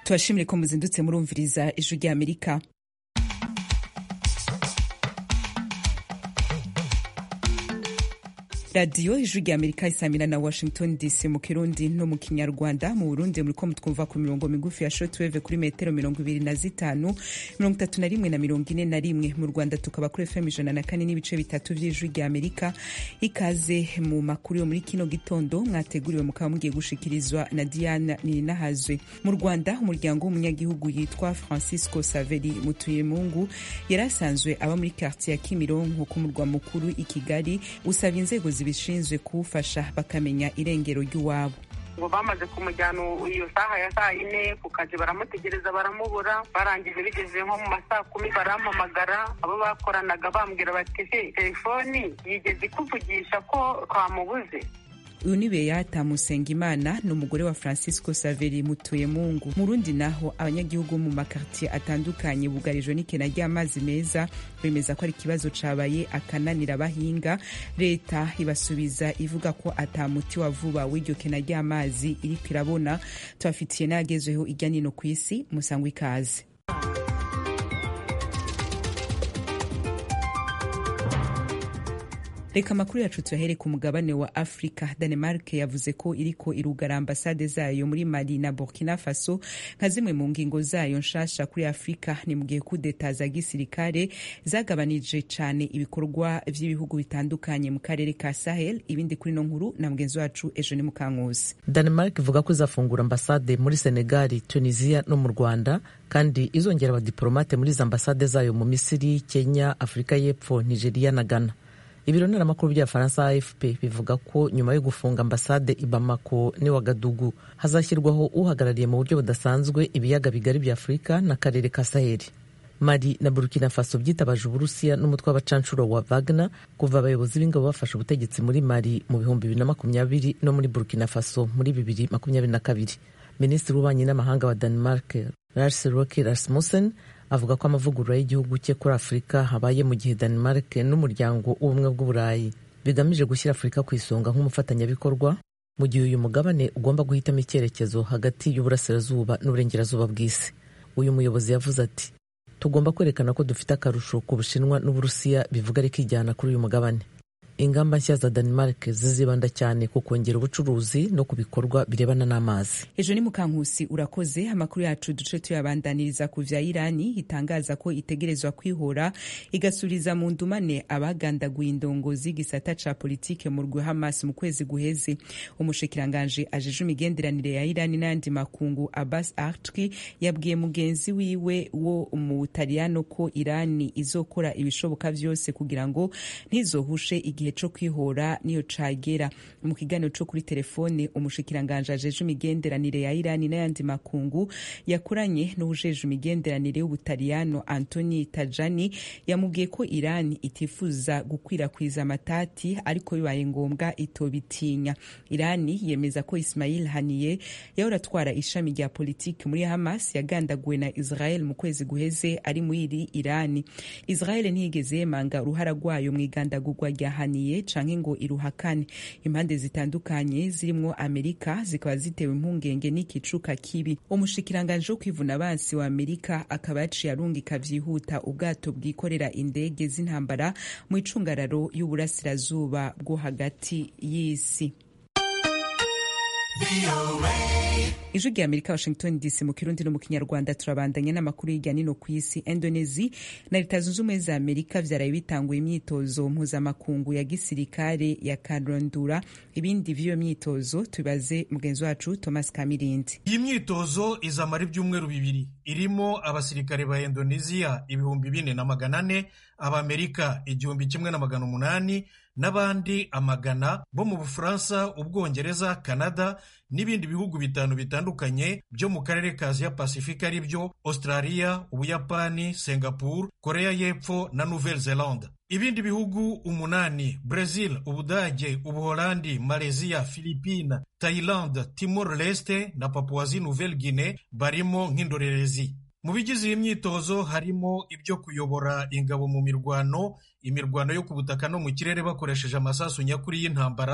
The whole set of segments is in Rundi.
tubashimire ko muzindutse murumviriza ijwi rya amerika radiyo ijwi rya amerika isamira na washington dc mu kirundi no mu kinyarwanda mu burundi muriko mutwumva ku mirongo migufi ya shortwave kuri metero mirongo ibiri na zitanu mirongo itatu na rimwe na mirongo ine na rimwe mu rwanda tukaba kuri fm ijana na kane n'ibice bitatu vy'ijwi rya amerika ikaze mu makuru yo muri kino gitondo mwateguriwe mukaba mugiye gushikirizwa na diana nininahazwe mu rwanda umuryango w'umunyagihugu yitwa francisco saveri mutuyemungu yari asanzwe aba muri quartier ya kimironko ku murwa mukuru i kigali usaba inzego zibishinzwe kuwufasha bakamenya irengero ry'uwabo ngo bamaze kumujyana iyo saha ya saa yine ku kazi baramutegereza baramubura barangije bigeze nko mu masaa kumi barampamagara abo bakoranaga bambwira bati se telefoni yigeze ikuvugisha ko twamubuze uyu ni beyata musengimana ni umugore wa francisco saveri mutuyemungu mu rundi naho abanyagihugu mu makartier atandukanye bugarijwe n'ikena ry'amazi meza bemeza ko ari ikibazo cabaye akananira abahinga leta ibasubiza ivuga ko ata muti wa vuba w'iryo kena ry'amazi iriko irabona tubafitiye n'ayagezweho irya nino ku isi musangwa ikaze reka amakuru yacu tuyahere ku mugabane wa afurika danemark yavuze ko iriko irugara ambasade zayo muri mali na burkina faso nka zimwe mu ngingo zayo nshasha kuri afurika ni mu gihe kudeta za gisirikare zagabanije cane ibikorwa vy'ibihugu bitandukanye mu karere ka sahel ibindi kuri no nkuru na mugenzi wacu ejo ni mukankusi danemark ivuga ko izafungura ambasade muri senegali tunisia no mu rwanda kandi izongera abadiplomate muri izo ambasade zayo mu misiri kenya afurika y'epfo nigeria na ghana ibiro ntaramakuru by'abafaransa afp bivuga ko nyuma yo gufunga ambasade i bamako n'i wagadugu hazashyirwaho uhagarariye mu buryo budasanzwe ibiyaga bigari bya afurika n'akarere ka saheli mali na burkina faso byitabaje uburusiya n'umutwe w'abacanshuro wa wagner kuva abayobozi b'ingabo bafashe ubutegetsi muri mali mu bihumbi bibiri na makumyabiri no muri burkina faso muri bibiri makumyabiri na kabiri minisitiri w'ububanyi n'amahanga wa denmark lars roke rasmussen avuga ko amavugurura y'igihugu cye kuri afurika habaye mu gihe denmark n'umuryango w'ubumwe bw'uburayi bigamije gushyira afurika ku isonga nk'umufatanyabikorwa mu gihe uyu mugabane ugomba guhitamo icyerekezo hagati y'uburasirazuba n'uburengerazuba bw'isi uyu muyobozi yavuze ati tugomba kwerekana ko dufite akarusho ku bushinwa n'uburusiya bivuga rikijyana kuri uyu mugabane ingamba nshya za denmark zizibanda cyane ku kongera ubucuruzi no ku bikorwa birebana n'amazi ejo ni mukankusi urakoze amakuru yacu duce tuyabandaniriza ku vya irani itangaza ko itegerezwa kwihora igasubiriza mu ndumane abagandaguye indongozi y'igisata ca politike mu rwe hamas mu kwezi guheze umushikiranganje ajeje imigenderanire ya irani n'ayandi makungu abbas artki yabwiye mugenzi wiwe wo mu butaliyano ko irani izokora ibishoboka vyose kugira ngo ntizohushe igihe co kwihora niyo cagera mu kiganiro co kuri telefone umushikiranganje ajeje imigenderanire ya irani n'ayandi makungu yakoranye n'uwujeje imigenderanire y'ubutaliyano antoni tajani yamubwiye ko irani itifuza gukwirakwiza amatati ariko bibaye ngombwa itobitinya irani yemeza ko ismail haniye yahora atwara ishami rya politiki muri hamas yagandaguwe na israel mu kwezi guheze ari muri iri irani israel ntiyigeze yemanga uruhara rwayo mu igandagurwa rya haniye canke ngo iruhakane impande zitandukanye zirimwo amerika zikaba zitewe impungenge n'ikicuka kibi umushikiranganje wo kwivuna abansi wa amerika akaba yaciye arungika vyihuta ubwato bwikorera indege z'intambara mu icungararo y'uburasirazuba bwo hagati y'isi ijwi rya amerika washington dc mu kirundi no mu kinyarwanda turabandanya n'amakuru hirya nino ku isi indonezi na leta zunze ubumwe za amerika vyaraye bitanguye imyitozo mpuzamakungu ya gisirikare ya karondura ibindi vy'iyo myitozo tubibaze mugenzi wacu thomas kamirindi iyi myitozo izamara ibyumweru bibiri irimo abasirikare ba indoneziya ibihumbi bine na magana ane abamerika igihumbi kimwe na magana umunani n'abandi amagana bo mu bufaransa ubwongereza canada n'ibindi bihugu bitanu bitandukanye byo mu karere ka aziya pasifika ari byo australia ubuyapani singapore korea y'epfo na nouvelle zelande ibindi bihugu umunani brazil ubudage ubuholandi malaysia philippine thailand timor leste na papuwazi nouvelle guinée barimo nk'indorerezi mu bigize iyi myitozo harimo ibyo kuyobora ingabo mu mirwano imirwano yo ku butaka no mu kirere bakoresheje amasasu nyakuri y'intambara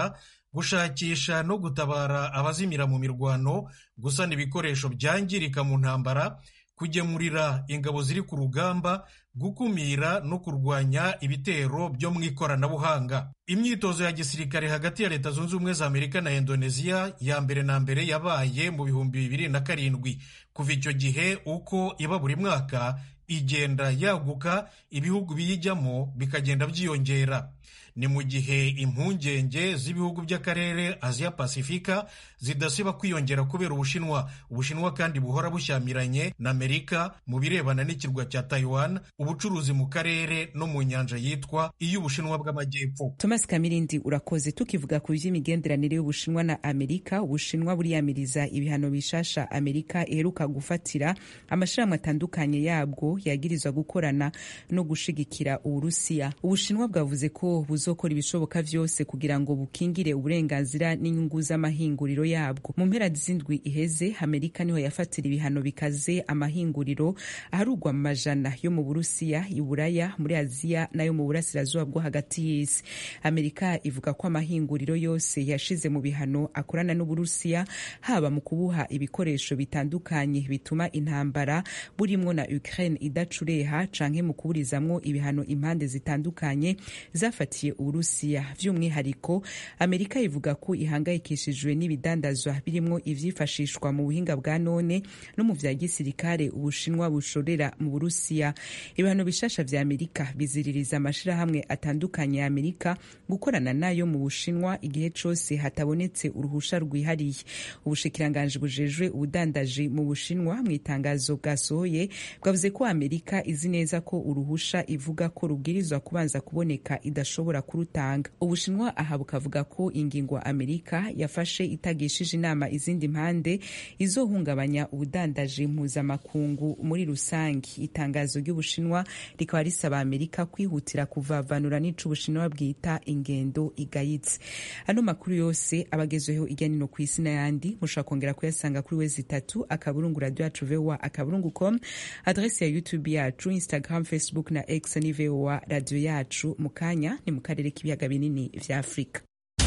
gushakisha no gutabara abazimira mu mirwano gusana ibikoresho byangirika mu ntambara kugemurira ingabo ziri ku rugamba gukumira no kurwanya ibitero byo mu ikoranabuhanga imyitozo ya gisirikare hagati ya leta zunze ubumwe za amerika na indoneziya ya mbere na mbere yabaye mu bihumbi bibiri na karindwi kuva icyo gihe uko iba buri mwaka igenda yaguka ibihugu biyijyamo bikagenda byiyongera ni mu gihe impungenge z'ibihugu by'akarere aziya pasifika zidasiba kwiyongera kubera ubushinwa ubushinwa kandi buhora bushyamiranye na amerika mu birebana n'ikirwa cya taiwan ubucuruzi mu karere no mu nyanja yitwa iy'ubushinwa bw'amajyepfo thomas kamirindi urakoze tukivuga ku by'imigenderanire y'ubushinwa na amerika ubushinwa buriyamiriza ibihano bishasha amerika iheruka gufatira amashirahamwe atandukanye yabwo yagirizwa gukorana no gushigikira uburusiya ubushinwa bwavuze ko buzokora ibishoboka vyose kugira ngo bukingire uburenganzira n'inyungu z'amahinguriro yabwo mu mpera z'indwi iheze amerika niho yafatira ibihano bikaze amahinguriro aharugwa mu majana yo mu burusiya iburaya muri aziya n'ayo mu burasirazuba bwo hagati y'isi amerika ivuga ko amahinguriro yose yashize mu bihano akorana n'uburusiya haba mu kubuha ibikoresho bitandukanye bituma intambara burimwo na ukraine idacureha canke mu kuburizamwo ibihano impande zitandukanye zafatiye uburusiya vy'umwihariko amerika ivuga ko ihangayikishijwe n'ibidandazwa birimwo ivyifashishwa mu buhinga bwa none no mu vya gisirikare ubushinwa bushorera mu burusiya ibihano bishasha vya amerika biziririza amashirahamwe atandukanye ya amerika gukorana nayo mu bushinwa igihe cose hatabonetse uruhusha rwihariye ubushikiranganji bujejwe ubudandaji mu bushinwa mu itangazo bwasohoye bwavuze ko amerika izi neza ko uruhusha ivuga ko rubwirizwa kubanza kuboneka idashobora kurutanga ubushinwa aha bukavuga ko ingingo amerika yafashe itagishije inama izindi mpande izohungabanya ubudandaji mpuzamakungu muri rusange itangazo ry'ubushinwa rikaba risaba amerika kwihutira kuvavanura n'ico ubushinwa bwita ingendo igayitse ano makuru yose abagezweho irya nino ku isi n'ayandi mushobora kongera kuyasanga kuri wezi itatu akaburungu radio yacu voa akaburungu com adresi ya youtube yacu instagram facebook na x ni voa radio yacu mu kanya ni mu karere k'ibiyaga binini vya afurika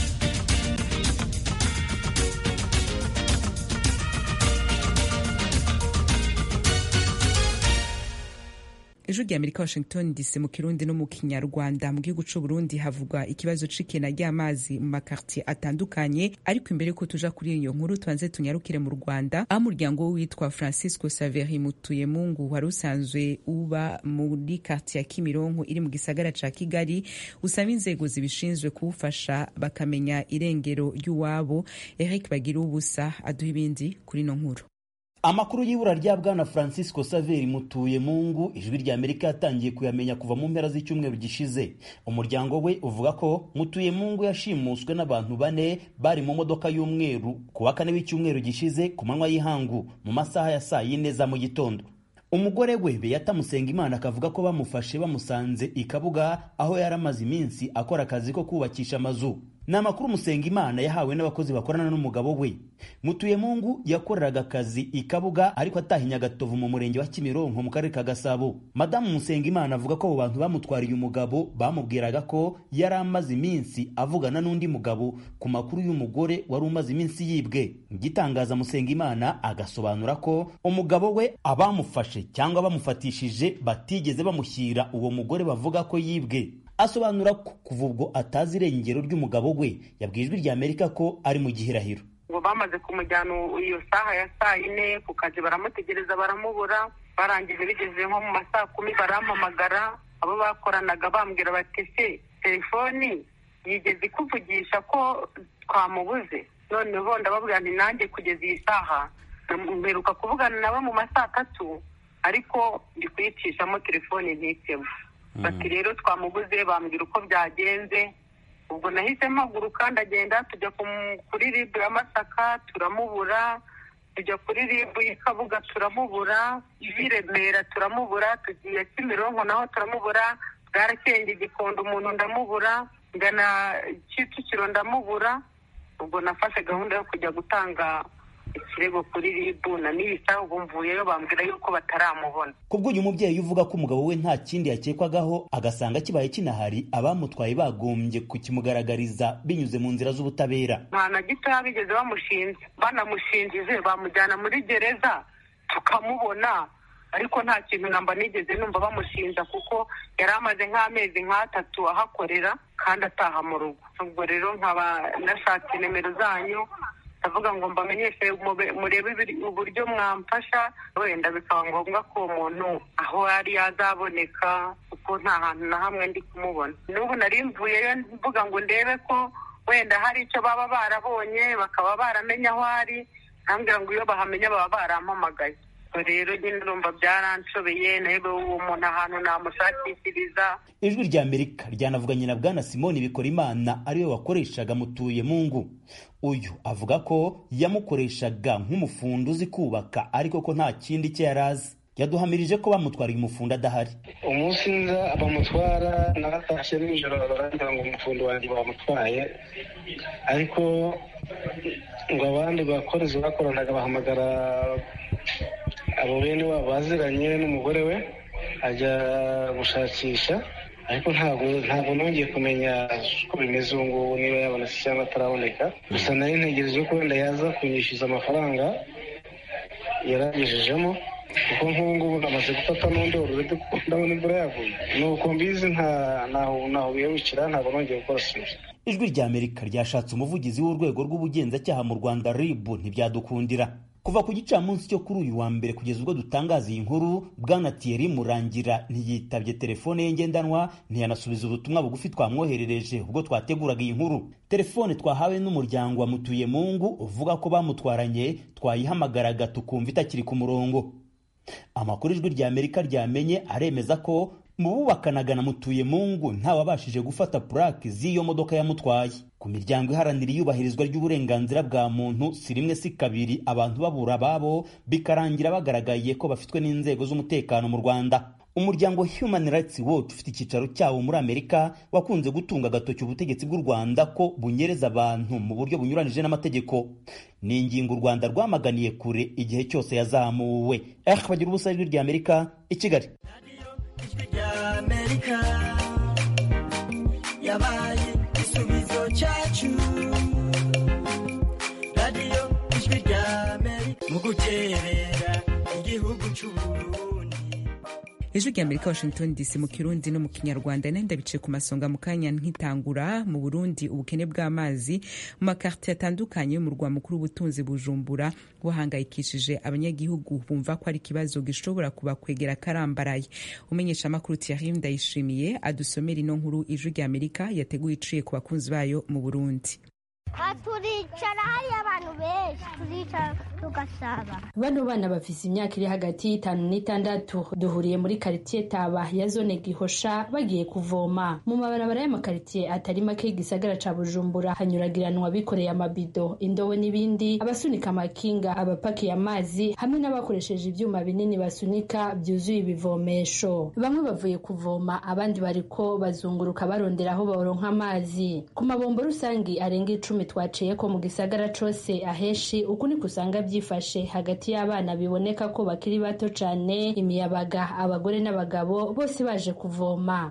ijwi rya amerika washington dc mu kirundi no mu kinyarwanda mu gihugu c'u burundi havugwa ikibazo c'ikena ry'amazi mu makartier atandukanye ariko imbere yuko tuja kuri iyo nkuru tubanze tunyarukire mu rwanda aho umuryango witwa francisco saveri mutuyemungu wari usanzwe uba muri kartier ya kimironko iri mu gisagara ca kigali usaba inzego zibishinzwe kuwufasha bakamenya irengero ry'uwabo eric bagira ubusa aduha ibindi kuri ino nkuru amakuru y'ibura rya bwana francisco saveri mutuye mungu ijwi rya amerika yatangiye kuyamenya kuva mu mpera z'icyumweru gishize umuryango we uvuga ko mutuye mungu yashimuswe n'abantu bane bari mu modoka y'umweru ku wa kane w'icyumweru gishize ku manywa y'ihangu mu masaha ya saa yine za mu gitondo umugore we beyata musengimana akavuga ko bamufashe bamusanze i kabuga aho yari amaze iminsi akora akazi ko kubakisha amazu ni amakuru musengimana yahawe n'abakozi bakorana n'umugabo we mutuyemungu yakoreraga akazi i kabuga ariko atahinya agatovu mu murenge wa kimironko mu karere ka gasabo madamu musengimana avuga ko abo bantu bamutwariye umugabo bamubwiraga ko yari amaze iminsi avugana n'undi mugabo ku makuru y'umugore wari umaze iminsi yibwe igitangaza musengimana agasobanura ko umugabo we abamufashe cyangwa bamufatishije batigeze bamushyira uwo mugore bavuga ko yibwe asobanura ko kuva ubwo atazi irengero ry'umugabo we yabwiye ijwi rya amerika ko ari mu gihirahiro ngo bamaze kumujyana iyo saha ya saa yine ku kazi baramutegereza baramubura barangije bigeze nko mu ma saa kumi barampamagara abo bakoranaga bambwira bati se telefoni yigeze ikuvugisha ko twamubuze noneho ndababwira nti nanjye kugeza iyi saha mperuka kuvugana nabo mu ma saa tatu ariko ndi kuyicishamo telefoni ntitemo bati rero twamuguze bambwira uko byagenze ubwo nahise mpaguruka ndagenda tujya kuri ribu ya masaka turamubura tujya kuri ribu y'ikabuga turamubura iy'i remera turamubura tugiye kimironko naho turamubura bwarakenge igikondo umuntu ndamubura ngana kicukiro ndamubura ubwo nafashe gahunda yo kujya gutanga ikirego kuri ribu na n'ibisaha ubu mvuyeyo bambwira yuko bataramubona kubwo uyu mubyeyi uvuga ko umugabo we nta kindi yakekwagaho agasanga kibaye kinahari abamutwaye bagombye kukimugaragariza binyuze mu nzira z'ubutabera nta na gitoya bigeze bamushinze banamushinjije bamujyana muri gereza tukamubona ariko nta kintu namba nigeze numva bamushinja kuko yari amaze nk'amezi nk'atatu ahakorera kandi ataha mu rugo ubwo rero nkaba nashatse nimero zanyu ndavuga ngo mbamenyeshe murebe uburyo mwamfasha wenda bikaba ngombwa ko uwo muntu aho yari yazaboneka kuko nta hantu na hamwe ndi kumubona n'ubu nari mvuyeyo mvuga ngo ndebe ko wenda hari icyo baba barabonye bakaba baramenya aho ari ntambwira ngo iyo bahamenya baba barampamagaye rero nyine urumva byaranshobeye nawe uwo muntu ahantu namushakishiriza ijwi rya amerika ryanavuganye na bwana simoni bikorimana ariwe wakoreshaga mutuye mungu uyu avuga ko yamukoreshaga nk'umufundi uzi kubaka ariko ko nta kindi cye yari azi yaduhamirije ko bamutwariye umufundi adahari umunsi nza bamutwara naratashye nijoro baragira ngo umufundi wanjye bamutwaye ariko ngo abandi bakorezi bakoranaga bahamagara abo bene wabo baziranye n'umugore we ajya gushakisha ariko ntabwo ntabwo nongeye kumenya uko bimeze ubu ngubu niba yabonetse cyangwa ataraboneka gusa nari ntegereje ko wenda yaza kunyishyuza amafaranga yaragejejemo kuko nk'ubu ngubu namaze gufata n'undi ururede kuko ndabona imvura yaguye ni uko mbizi ntaho biyabukira ntabwo nongeye gukora siporo ijwi rya amerika ryashatse umuvugizi w'urwego rw'ubugenzacyaha mu rwanda rib ntibyadukundira kuva ku gicamunsi cyo kuri uyu wa mbere kugeza ubwo dutangaza iyi nkuru bwana Thierry murangira ntiyitabye telefone ye ngendanwa ntiyanasubiza ubutumwa bugufi twamwoherereje ubwo twateguraga iyi nkuru telefone twahawe n'umuryango wa mutuye mungu uvuga ko bamutwaranye twayihamagaraga tukumva itakiri ku murongo amakuru ijwi rya amerika ryamenye aremeza ko mu bubakanaga na mutuye mungu ntawabashije gufata purake z'iyo modoka yamutwaye ku miryango iharanira iyubahirizwa ry'uburenganzira bwa muntu si rimwe si kabiri abantu babura ababo bikarangira bagaragaye ko bafitwe n'inzego z'umutekano mu rwanda umuryango human rights watch ufite icyicaro cyawo muri amerika wakunze gutunga agatoki ubutegetsi bw'u rwanda ko bunyereza abantu mu buryo bunyuranije n'amategeko ni ingingo u rwanda rwamaganiye kure igihe cyose yazamuwe eh bagira ubusa ijwi rya amerika i kigali ijwi rya amerika yabaye igisubizo cyacu radiyo ijwi rya amerika mu guterera igihugu cy'uburundi ijwi rya amerika washington dc mu kirundi no mu kinyarwanda nenda bice ku masonga mu kanya nkitangura mu burundi ubukene bw'amazi mu makartiye atandukanye y'umurwa mukuru w'ubutunzi bujumbura buhangayikishije abanyagihugu bumva ko ari ikibazo gishobora kubakwegera karambaraye umenyesha amakuru thierry ndayishimiye adusomera ino nkuru ijwi rya amerika yateguye iciye ku bakunzi bayo mu burundi turicara hariyo abantu benshi turicara tugasaba bano bana bafise imyaka iri hagati y'itanu n'itandatu duhuriye muri karitiye taba ya zone gihosha bagiye kuvoma mu mabarabara y'amakaritiye atari make y'igisagara ca bujumbura hanyuragiranwa bikoreye amabido indobo n'ibindi abasunika amakinga abapakiye amazi hamwe n'abakoresheje ivyuma binini basunika byuzuye ibivomesho bamwe bavuye kuvoma abandi bariko bazunguruka barondera aho baronka amazi ku mabombo rusangi arenga icumi twaciye ko mu gisagara cose aheshi uku niko usanga byifashe hagati y'abana biboneka ko bakiri bato cane imiyabaga abagore n'abagabo bose baje kuvoma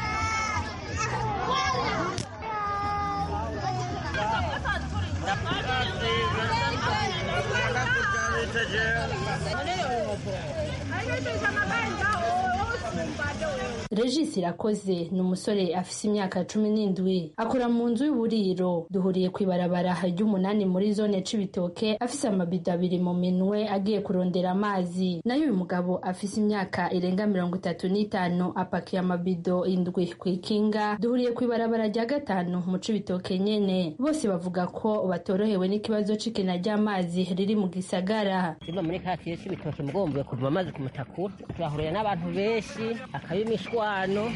regis irakoze ni umusore afise imyaka cumi n'indwi akora mu nzu y'uburiro duhuriye ku ibarabara ry'umunani muri zone c'ibitoke afise amabido abiri mu minwe agiye kurondera amazi nayo uyu mugabo afise imyaka irenga mirongo itatu n'itanu apakiye amabido indwi ku ikinga duhuriye ku ibarabara rya gatanu mu c'ibitoke nyene bose bavuga ko batorohewe n'ikibazo c'ikena ry'amazi riri mu gisagara simba muri katiye c'ibitoke mugombuye kuvoma amazi ku mutakura turahurira n'abantu benshi akabimishwano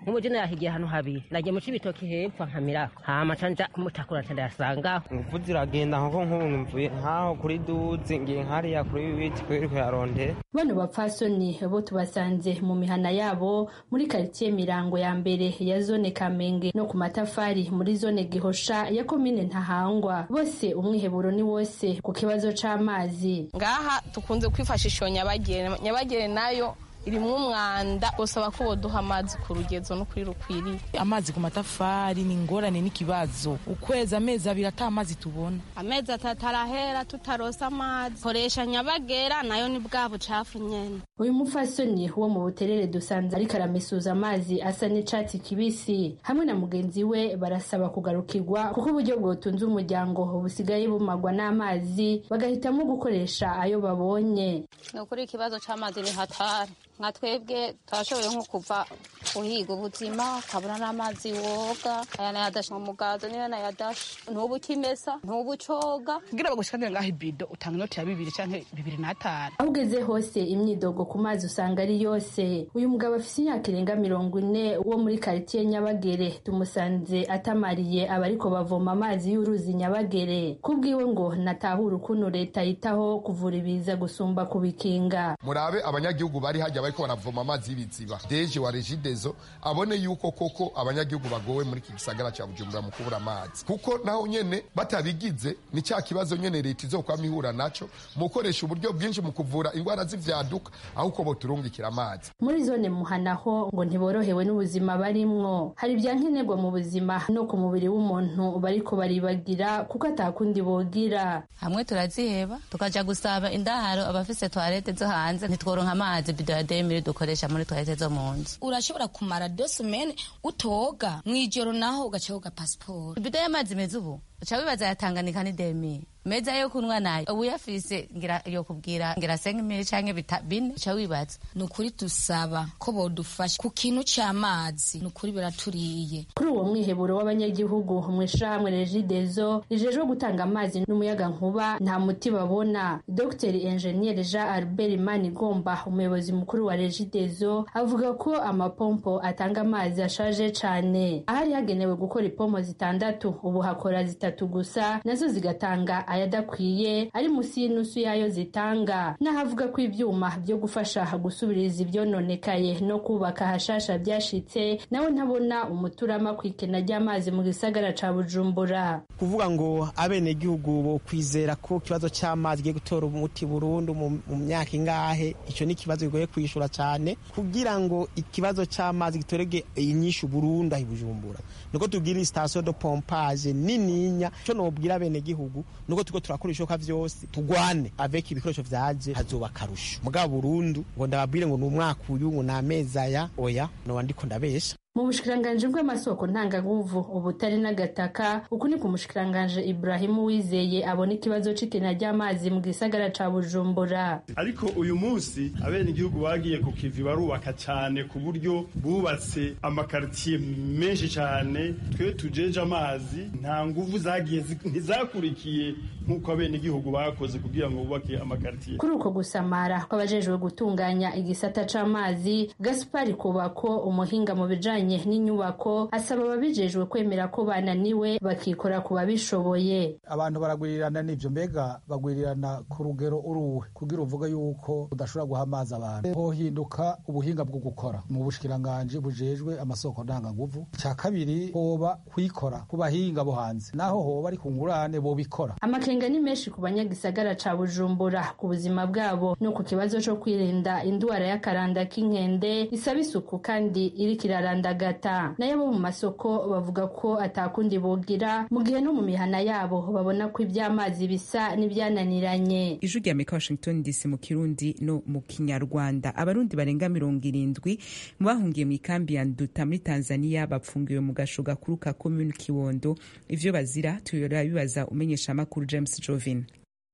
nk'ubu je nahigiye ahantu habiri nagiye mu cibitoki hepfo nkamirako hama ca nja kumutakura ca ndayasangaho ingufu ziragenda nkuko nk'ubu mvuye nkaho kuri duzi ngiye nkariya kuri bibiti kweri kuyarondera bano bapfasoni bo tubasanze mu mihana yabo muri karitsiye mirango ya mbere ya zone kamenge no ku matafari muri zone gihosha ya komine ntahangwa bose umwiheburo ni wose ku kibazo c'amazi ngaha tukunze kwifashisha iyo nyabagere nyabagere nayo irimwo umwanda gusaba ko boduha amazi ku rugezo no kuri rukwiriye amazi ku matafari ni ingorane n'ikibazo ukwezi amezi abiri ata amazi tubona amezi atatu arahera tutarosa amazi koresha nyabagera nayo ni bwa bucafu nyene uyu mupfasoni wo mu buterere dusanze ariko aramesuza amazi asa n'icatsi kibisi hamwe na mugenzi we barasaba kugarukirwa kuko uburyo bwotunze umuryango busigaye bumagwa n'amazi bagahitamo gukoresha ayo babonye ni ukuri ikibazo c'amazi ni hatari nka twebwe turashoboye nko kuva uhiga ubuzima ukabura n'amazi woga aya nayadashe mu mugazo niyo nayadashe ntubu ukimesa ntubu ucoga kugira bagushikanire ngaho ibido utanga inoti ya bibiri canke bibiri n'atanu aho ugeze hose imyidogo ku mazi usanga ari yose uyu mugabo afise imyaka irenga mirongo ine wo muri karitiye nyabagere tumusanze atamariye abariko bavoma amazi y'uruzi nyabagere kubwiwe ngo natahura ukuntu leta yitaho kuvura ibiza gusumba kubikinga murabe abanyagihugu bari hajya bariko baravoma amazi y'ibiziba deje wa regidezo abone yuko koko abanyagihugu bagowe muri iki gisagara ca bujumbura mu kubura amazi kuko naho nyene batabigize ni cya kibazo nyene leta izokwama ihura naco mu gukoresha uburyo bwinshi mu kuvura ingwara z'ivyaduka aho uko boturungikira amazi muri zone muhanaho ngo ntiborohewe n'ubuzima barimwo hari ibyankenerwa mu buzima no ku mubiri w'umuntu bariko baribagira kuko atakundi bogira hamwe turaziheba tukaja gusaba indaharo abafise toilette zo hanze ntitworonka amazi bido ya demiri dukoresha muri toilette zo mu nzu urashobora kumara dosimene utoga mw'ijoro naho ugaca woga pasiporo ibido y'amazi meza ubu uca wibaza yatanganika ni demiri meza yo kunywa nayo ubu uyafise ngira yo kubwira ngira senga imiri canke bita bine uca wibaza ni ukuri dusaba ko bodufasha ku kintu c'amazi ni ukuri biraturiye kuri uwo mwiheburo w'abanyagihugu mw'ishirahamwe regidezo rijejwe gutanga amazi n'umuyaga nkuba nta muti babona dr enjeniyeri jean albert manigomba umuyobozi mukuru wa regidezo avuga ko amapompo atanga amazi ashaje cane ahari hagenewe gukora ipompo zitandatu ubu hakora zitatu gusa nazo zigatanga ayadakwiye ari munsi y'inusu yayo zitanga n'ahavuga ko ivyuma vyo gufasha gusubiriza ivyononekaye no kubaka hashasha vyashitse nawe ntabona umuturama kw'ikena ry'amazi mu gisagara ca bujumbura kuvuga ngo abenegihugu bo kwizera ko ikibazo c'amazi giye gutora umuti burundu mu myaka ingahe ico ni ikibazo kigoye kwishura cane kugira ngo ikibazo c'amazi gitorege inyishu burundu ahi bujumbura nuko tugira station de pompage nininya ico nobwira abenegihugu nuko tuko turakora ibishoboka vyose tugwane avec ibikoresho vyaje hazoba akarusho mugabo burundu ngo ndababwire ngo ni umwaka uyu ngo ni amezi aya oya noba ndiko ndabesha mu bushikiranganji bw'amasoko ntanganguvu ubutari n'agataka uku ni ku mushikiranganji Ibrahimu Wizeye abona ikibazo c'ikena ry'amazi mu gisagara ca Bujumbura ariko uyu munsi abene igihugu bagiye ku kivi barubaka cyane ku buryo bubatse amakaritiye menshi cyane twe tujeje amazi nta nguvu zagiye ntizakurikiye nk'uko abene igihugu bakoze kugira ngo bubake amakaritiye kuri uko gusamara kw'abajejwe gutunganya igisata c'amazi Gaspari Kubako umuhinga mu bijanye n'inyubako asaba ababijejwe kwemera ko bananiwe bakikora ku babishoboye abantu baragwirirana n'ivyo mbega bagwirirana ku rugero uruwe kugira uvuga yuko udashobora guha amazi abantu hohinduka ubuhinga bwo gukora mu bushikiranganji bujejwe amasoko ndanganguvu ca kabiri hoba kwikora ku bahinga bo hanze naho hoba ari ku ngurane bobikora amakenga ni menshi ku banyagisagara ca bujumbura ku buzima bwabo no ku kibazo co kwirinda indwara y'akaranda k'inkende isaba isuku kandi iriko iraranda gata nayo bo mu masoko bavuga ko atakundi bogira mu gihe no mu mihana yabo babona ko iby'amazi bisa n'ibyananiranye ijwi rya amerika washington dc mu kirundi no mu kinyarwanda abarundi barenga mirongo irindwi mu bahungiye mu ikambi ya nduta muri tanzania bapfungiwe mu gasho gakuru ka komuni kiwondo ivyo bazira tuyora bibaza umenyesha amakuru james jovin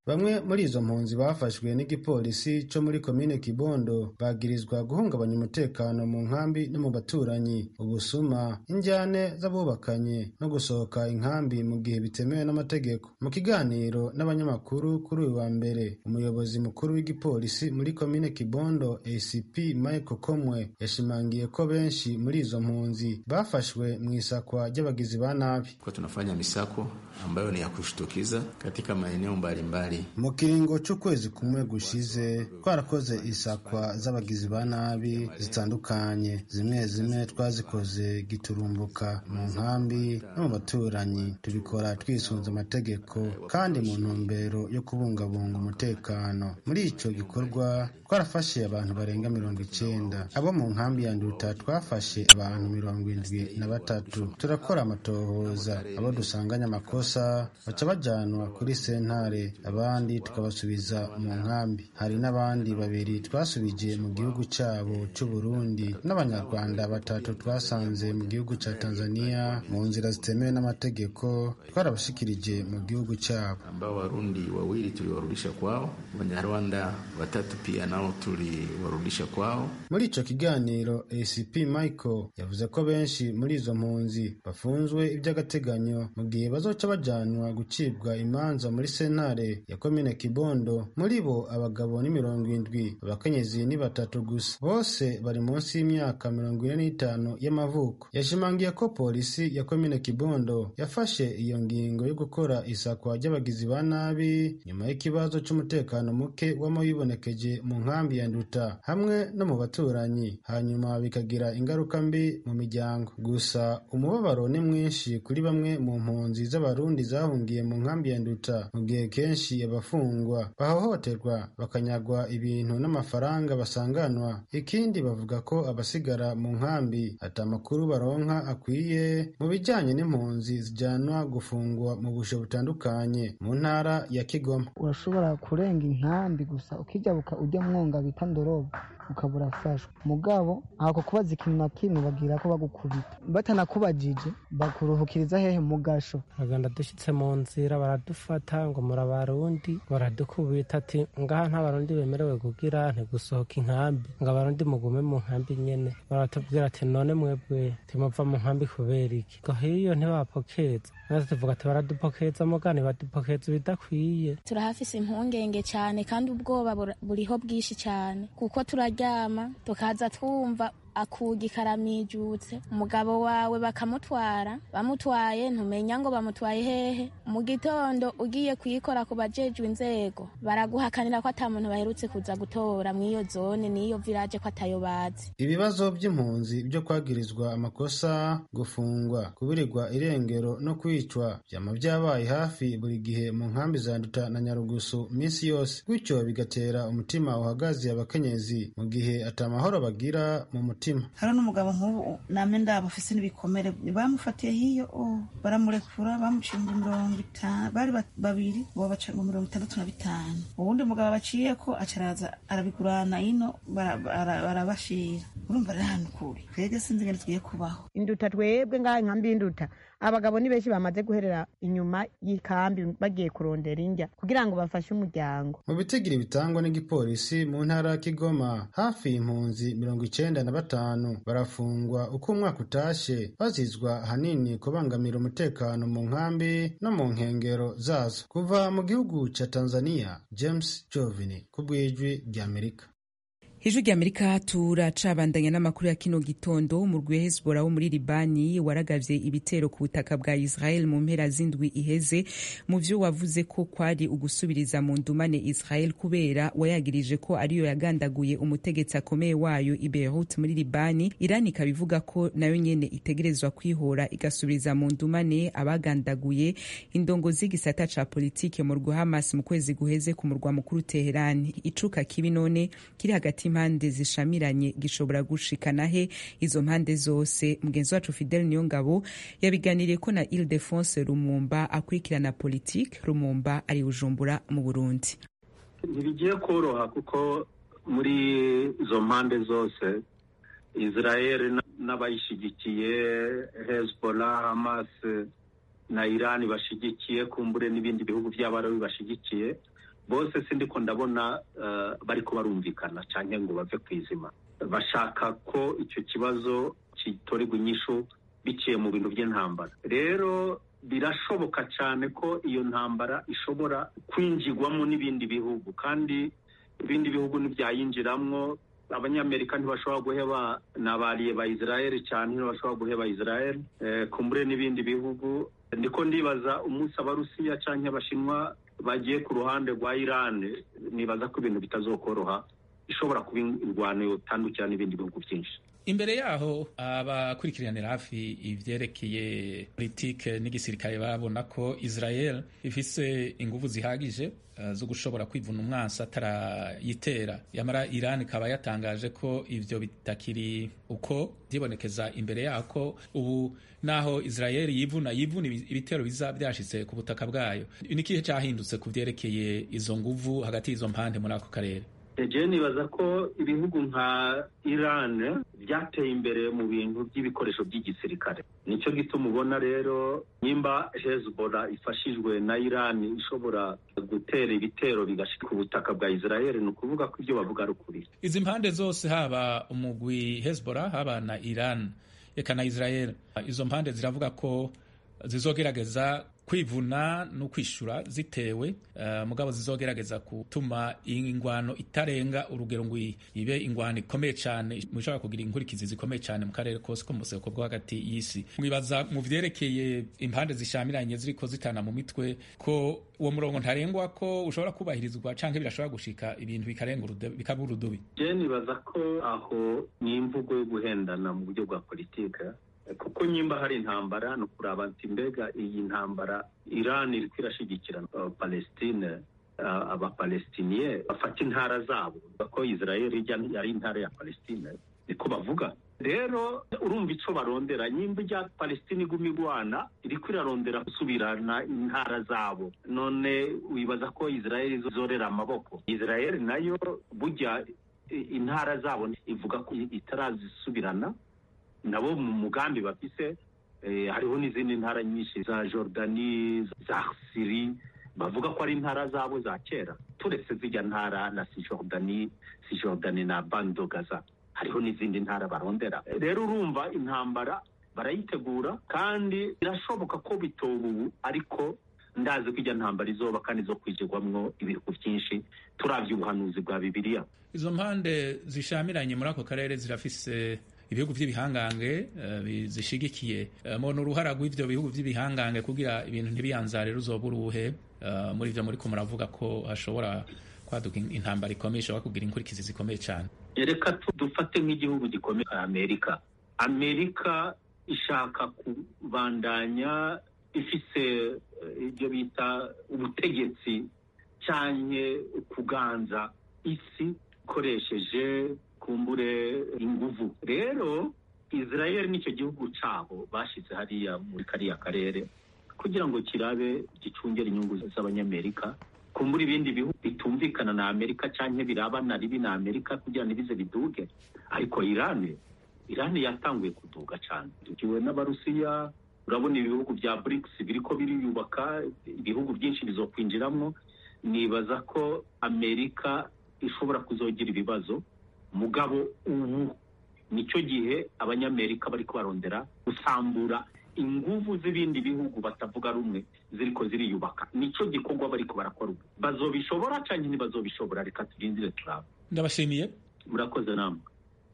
bamwe muri izo mpunzi bafashwe n'igipolisi co muri komine kibondo bagirizwa guhungabanya umutekano mu nkambi no mu baturanyi ubusuma injyane z'abubakanye no gusohoka inkambi mu gihe bitemewe n'amategeko mu kiganiro n'abanyamakuru kuri uyu wa mbere umuyobozi mukuru w'igipolisi muri komine kibondo acp michael komwe yashimangiye ko benshi muri izo mpunzi bafashwe mu isakwa ry'abagizi ba nabi kwa tunafanya misako ambayo ni ya kushtukiza katika maeneo mbalimbali mu kiringo c'ukwezi kumwe gushize twarakoze isakwa z'abagizi ba nabi zitandukanye zimwe zimwe twazikoze giturumbuka mu nkambi no mu baturanyi tubikora twisunze amategeko kandi mu ntumbero yo kubungabunga umutekano muri ico gikorwa twarafashe abantu barenga mirongo icenda abo mu nkambi ya nduta twafashe abantu mirongo indwi na batatu turakora amatohoza abo dusanganye amakosa baca bajanwa kuri sentare abandi tukabasubiza mu nkambi hari n'abandi babiri twasubije mu gihugu cyabo cy'u Burundi n'abanyarwanda batatu twasanze mu gihugu cya Tanzania mu nzira zitemewe n'amategeko twarabashikirije mu gihugu cyabo ambao warundi wawili tuliwarudisha kwao wanyarwanda watatu pia nao tuliwarudisha kwao muri ico kiganiro ACP Michael yavuze ko benshi muri izo mpunzi bafunzwe iby'agateganyo mu gihe bazoca bajanwa gucibwa imanza muri sentare ya komine Kibondo muri bo abagabo ni mirongo indwi abakenyezi ni batatu gusa bose bari munsi y'imyaka mirongo ine n'itanu y'amavuko yashimangiye ko polisi ya komine Kibondo yafashe iyo ngingo yo gukora isakwa ry'abagizi ba nabi nyuma y'ikibazo c'umutekano muke wama wibonekeje mu nkambi ya Nduta hamwe no mu baturanyi hanyuma bikagira ingaruka mbi mu miryango gusa umubabaro ni mwinshi kuri bamwe mu mpunzi z'abarundi zahungiye mu nkambi ya Nduta mu gihe kenshi abafungwa bahohoterwa bakanyagwa ibintu n'amafaranga basanganwa ikindi bavuga ko abasigara mu nkambi ata makuru baronka akwiye mu bijyanye n'impunzi zijyanwa gufungwa mu bushe butandukanye mu ntara ya Kigoma urashobora kurenga inkambi gusa ukijabuka ujya mwonga bita ndorobo ukaba urafashwa mugabo ako kubaza ikintu na kimwe bagira ko bagukubita batanakubajije bakuruhukiriza hehe mu gasho bagenda dushyitse mu nzira baradufata ngo muri abarundi baradukubita ati ngaha nta barundi bemerewe kugira ntigusohoka inkambi ngo abarundi mugume mu nkambi nyene baratubwira ati none mwebwe timuva mu nkambi kubera iki ngo hiyo ntibapokeza natwe tuvuga ati baradupokeza mugani badupokeza ibidakwiye turahafise impungenge cyane kandi ubwoba buriho bwinshi cyane kuko turaryama tukaza twumva akugi karamijutse umugabo wawe bakamutwara bamutwaye ntumenya ngo bamutwaye hehe mu gitondo ugiye kuyikora ku bajejwe inzego baraguhakanira ko ata muntu baherutse kuza gutora mw'iyo zone n'iyo village ko atayo bazi ibibazo by'impunzi byo kwagirizwa amakosa gufungwa kuburirwa irengero no kwicwa byama byabaye hafi buri gihe mu nkambi za nduta na nyarugusu minsi yose gutyo bigatera umutima uhagaze abakenyezi mu gihe atamahoro bagira mu mutima hari n'umugabo nk'ubu name ndaba afise n'ibikomere bamufatiye hiyo baramurekura bamucinga mirongo itanu bari babiri bo baca ngo mirongo itandatu na bitanu uwundi mugabo baciye ko acaraza arabigurana ino barabashira urumva rero ahantu kuri twebwe sinzi ingene tugiye kubaho induta twebwe ngaha inkambi y'induta abagabo ni benshi bamaze guherera inyuma y'ikambi bagiye kurondera indya kugira ngo bafashe umuryango mu bitigiri bitangwa n'igipolisi mu ntara ya kigoma hafi impunzi mirongo icenda na batanu barafungwa uko umwaka utashe bazizwa ahanini kubangamira umutekano mu nkambi no mu nkengero zazo kuva mu gihugu ca tanzania james jovini ku bw'ijwi ry'amerika ijwi ry'amerika turacabandanya n'amakuru ya kino gitondo mu rwi hezbollah wo muri libani waragavye ibitero ku butaka bwa israel mu mpera z'indwi iheze mu vyo wavuze ko kwari ugusubiriza mu ndumane israel kubera wayagirije ko ariyo yagandaguye umutegetsi akomeye wayo i beirut muri libani iran ikaba ivuga ko nayo nyene itegerezwa kwihora igasubiriza mu ndumane abagandaguye indongozi y'igisata ca politike mu rwa hamas mu kwezi guheze ku murwa mukuru teherani icuka kibi none kiri hagati impande zishamiranye gishobora gushikana he izo mpande zose mugenzi wacu fidel niyongabo yabiganiriye ko na ile defonse rumumba akurikirana politike rumumba ari bujumbura mu burundi ntibigiye koroha kuko muri izo mpande zose israel n'abayishyigikiye hezbollah hamas na irani bashyigikiye kumbure n'ibindi bihugu by'abarabi bashyigikiye bose sindiko ndabona uh, bariko barumvikana canke ngo bave ku izima bashaka ko icyo kibazo kitorerwa inyishu biciye mu bintu by'intambara rero birashoboka cyane ko iyo ntambara ishobora kwinjirwamo n'ibindi bihugu kandi ibindi bihugu ntibyayinjiramwo abanyamerika ntibashobora guheba nabariye ba israel cyane ntibashobora guheba israel eh, kumbure n'ibindi bihugu ndiko ndibaza umunsi abarusiya cyangwa abashinwa bagiye ku ruhande rwa iran nibaza ko ibintu bitazokoroha ishobora kuba indwano yotandukira n'ibindi bihugu byinshi imbere yaho abakurikiranira hafi ivyerekeye politike n'igisirikare babona ko israel ifise inguvu zihagije uh, zo gushobora kwivuna umwansi atarayitera yamara iran ikaba yatangaje ko ivyo bitakiri uko vyibonekeza imbere yako ubu naho israel yivuna yivuna ibitero biza vyashitse ku butaka bwayo ni ikihe cahindutse ku vyerekeye izo nguvu hagati y'izo mpande muri ako karere eje nibaza ko ibihugu nka iran byateye imbere mu bintu by'ibikoresho by'igisirikare nicyo gituma ubona rero nimba hezbollah ifashijwe na iran ishobora gutera ibitero bigashika ku butaka bwa israel ni ukuvuga ko ibyo bavuga ari ukuri izi mpande zose haba umugwi hezbollah haba na iran eka na israel izo mpande ziravuga ko zizogerageza kwivuna no kwishura zitewe uh, mugabo zizogerageza gutuma ingwano itarenga urugero ngo ibe ingwano ikomeye cyane mushobora kugira inkurikizi zikomeye cyane mu karere kose ko mu buseko bwo hagati y'isi mwibaza mu vyerekeye impande zishamiranye ziriko zitana mu mitwe ko uwo murongo ntarengwa ko ushobora kubahirizwa canke birashobora gushika ibintu bikarenga bikaba urudubi je nibaza ko aho ni imvugo yo guhendana mu buryo bwa politike kuko nyimba hari intambara ni ukuraba ati mbega iyi ntambara iran iriko irashigikira palestine abapalestiniye bafata intara zabo ko israel yari intara ya palestine niko bavuga rero urumva ico barondera nyimba ijya palestine iguma igwana iriko irarondera gusubirana intara zabo none wibaza ko israel izorera amaboko israel nayo burya intara zabo ivuga ko itarazisubirana nabo mu mugambi bafise hariho n'izindi ntara nyinshi za jordani za siri bavuga ko ari intara zabo za kera turetse zijya ntara na sijordani sijordani na bando gaza hariho n'izindi ntara barondera rero urumva intambara barayitegura kandi birashoboka ko bitoba ubu ariko ndazi ko ijya ntambara izoba kandi zo kwijirwamwo ibihugu byinshi turavye ubuhanuzi bwa bibiliya izo mpande zishamiranye muri ako karere zirafise ibihugu by'ibihangange uh, zishigikiye uh, mubona uruhara rw'ivyo bihugu by'ibihangange kugira ibintu ntibiyanzare ruzoba uruhe uh, muri ivyo muriko muravuga ko hashobora kwaduka intambara ikomeye ishobora kugira inkurikizi zikomeye cyane reka dufate nk'igihugu gikomeye amerika amerika ishaka kubandanya ifise ibyo bita ubutegetsi cyane kuganza isi ikoresheje kumbure inguvu rero israel nicyo gihugu cabo bashize hariya muri kariya karere kugira ngo kirabe gicungere inyungu z'abanyamerika kumbura ibindi bihugu bitumvikana na amerika canke birabana ribi na amerika kugira ntibize biduge ariko irani irani yatanguye kuduga cane dukiwe n'abarusiya urabona ibihugu bya brics biriko biriyubaka ibihugu byinshi bizokwinjiramwo nibaza ko amerika ishobora kuzogira ibibazo mugabo ubu nicyo gihe abanyamerika bariko barondera gusambura inguvu z'ibindi bihugu batavuga rumwe ziriko ziriyubaka nicyo gikorwa bariko barakora ubu bazobishobora canke ntibazobishobora reka turindire turaba ndabashimiye murakoze namwe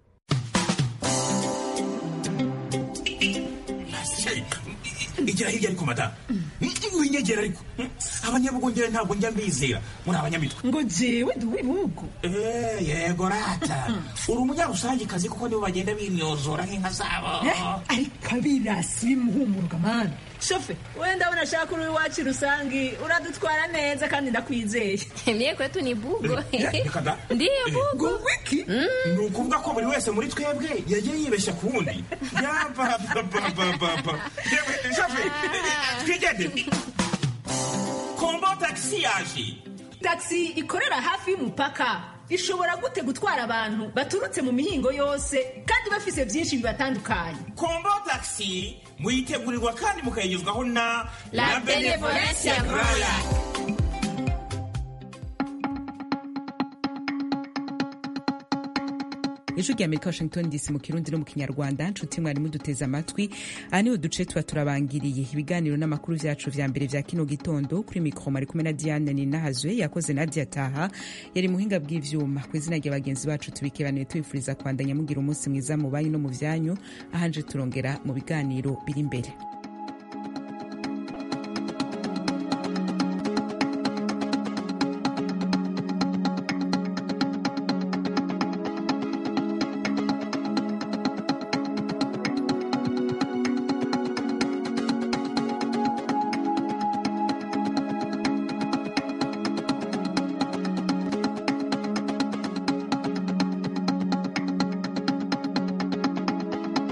igira hirya ariko madamu winyegera ariko abanyabugongera ntabwo njya mbizera muri abanyamitwe ngo jewe ndi uw'ibihugu yego rata uri umunyarusangikazi kuko nibo bagenda binyozora nk'inka zabo ariko abirasi bimuhumuruka mani shofe wenda ndabona ashaka uri iwacu rusangi uradutwara neza kandi ndakwizeye mye kwetu ni bugo ndiyo bugo wiki ni ukuvuga ko buri wese muri twebwe yagiye yibeshya ku wundi yabababababa shofe twigendere kombo tagisi yaje tagisi ikorera hafi y'umupaka ishobora gute gutwara abantu baturutse mu mihingo yose kandi bafise byinshi bibatandukanye kombo tagisi muyitegurirwa kandi mukayigezwaho na la benevolencia royal ijwi rya amerika washington dc mu kirundi no mu kinyarwanda nshuti mwari muduteze amatwi aha niho duce tuba turabangiriye ibiganiro n'amakuru vyacu vya mbere vya kino gitondo kuri mikro mari kumwe na diane ninahazwe yakoze nadia taha yari muhinga bw'ivyuma ku izina rya bagenzi bacu tubikebanuye tubifuriza kwandanya mugira umunsi mwiza mu banyu no mu vyanyu ahanje turongera mu biganiro biri imbere